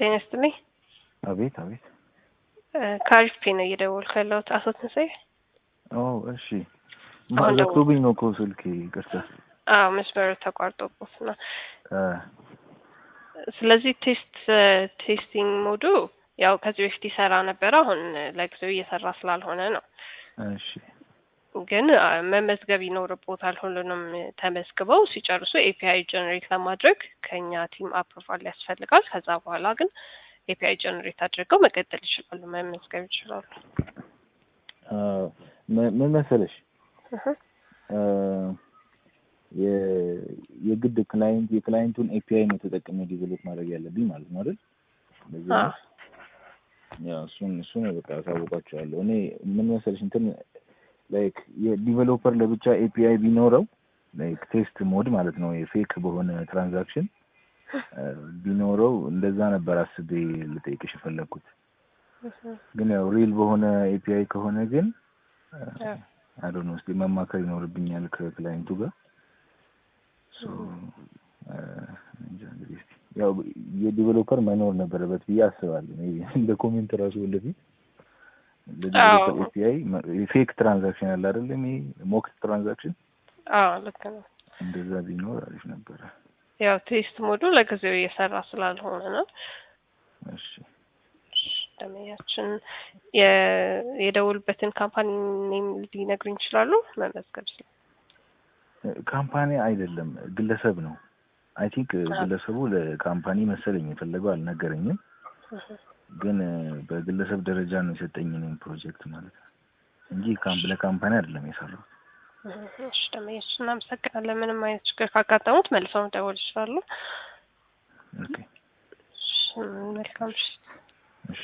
ጤና ይስጥልኝ። አቤት አቤት። ከአሪፍ ፔ ነው እየደወልኩ ያለሁት። አቶ ትንሳኤ? ኦ እሺ። አሁን ዘግቶብኝ ነው እኮ ስልክ ይቅርታ። አዎ መስመሩ ተቋርጦበት ነው። አ፣ ስለዚህ ቴስት ቴስቲንግ ሞዱ ያው ከዚህ በፊት ይሰራ ነበረ። አሁን ለጊዜው እየሰራ ስላልሆነ ነው። እሺ ግን አ፣ መመዝገብ ይኖርቦታል። ሁሉንም ተመዝግበው ሲጨርሱ ኤፒአይ ጀነሬት ለማድረግ ከኛ ቲም አፕሮቫል ያስፈልጋል። ከዛ በኋላ ግን ኤፒአይ ጀነሬት አድርገው መቀጠል ይችላሉ፣ መመዝገብ ይችላሉ። አ፣ ምን ምን መሰለሽ እህ፣ አ፣ የ- የግድ ክላይንት የክላይንቱን ኤፒአይ ነው ተጠቅሜ ዲቨሎፕ ማድረግ ያለብኝ ማለት ነው አይደል? በዚህ አዎ ነው። ያው እሱን እሱን በቃ አሳውቃቸዋለሁ። እኔ ምን መሰለሽ እንትን ላይክ የዲቨሎፐር ለብቻ ኤፒአይ ቢኖረው ላይክ ቴስት ሞድ ማለት ነው የፌክ በሆነ ትራንዛክሽን ቢኖረው እንደዛ ነበር አስቤ ልጠይቅሽ የፈለግኩት። እህ፣ ግን ያው ሪል በሆነ ኤፒአይ ከሆነ ግን አዎ። አዶን ውስጥ መማከር ይኖርብኛል ከክላይንቱ ጋር ሶ አ፣ እንጃ እንግዲህ እስኪ ያው የዲቨሎፐር መኖር ነበረበት ብዬ አስባለሁ። ሜይ ቢ እንደ ኮሜንት ራሱ ወደፊት ለዲቨሎፐር አዎ። ኤፒአይ ፌክ ትራንዛክሽን አለ አይደለም? ይሄ ሞክስ ትራንዛክሽን አዎ ልክ ነው። እንደዛ ቢኖር አሪፍ ነበረ። ያው ቴስት ሞዱ ለጊዜው እየሰራ ስላልሆነ ነው። እሺ ደመያችን የደውልበትን ካምፓኒ ኔም ሊነግሩኝ ይችላሉ? መመዝገብ ስለ ካምፓኒ አይደለም ግለሰብ ነው። አይ ቲንክ አዎ። ግለሰቡ ለካምፓኒ መሰለኝ የፈለገው አልነገረኝም። ግን በግለሰብ ደረጃ ነው የሰጠኝ እኔም ፕሮጀክት ማለት ነው እንጂ ካምፕ ለካምፓኒ አይደለም የሰራው። እሺ ደመያችን እናመሰግናለን። ምንም አይነት ችግር ካጋጠሙት መልሰው መደወል ይችላሉ። ኦኬ እሺ፣ መልካም ምሽት።